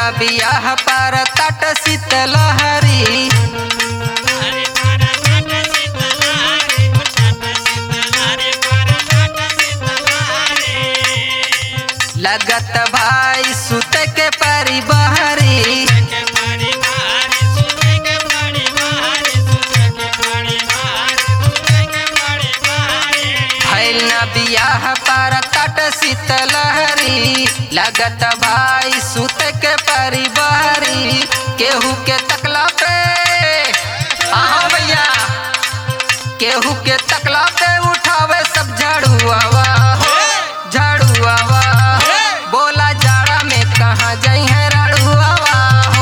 बियाह पर तट शीतलहरी लगत भाई सुत के परी बहरी भैल न बियाह पर तट शीतलहरी लगत भाई सुत के परी बहरी केहू के तकला पे हाँ भैया केहू के तकला पे उठावे सब झाड़ुआवा हो झाड़ुआवा बोला जाड़ा में कहाँ जाई है राड़ुआवा हो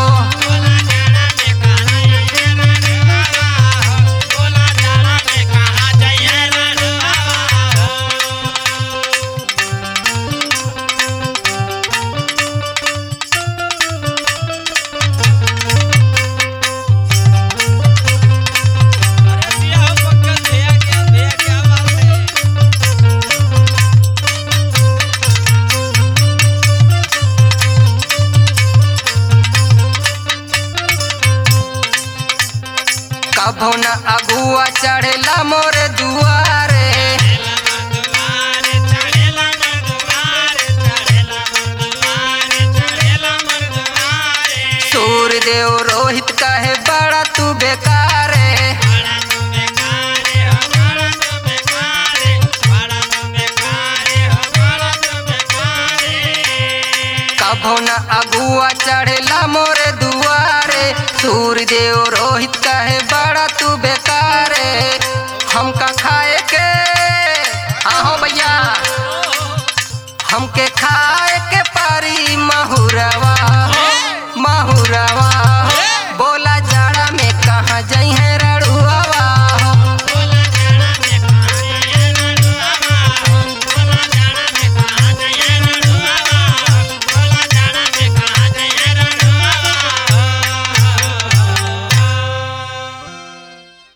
कभो न अगुआ चढ़ेला मोरे दुआरे सूर्यदेव रोहित कहे बड़ा तू बेकारे कभो न अगुआ चढ़ेला मोरे दुआरे सूर्यदेव रोहित कहे बड़ा तू बेकारे हम का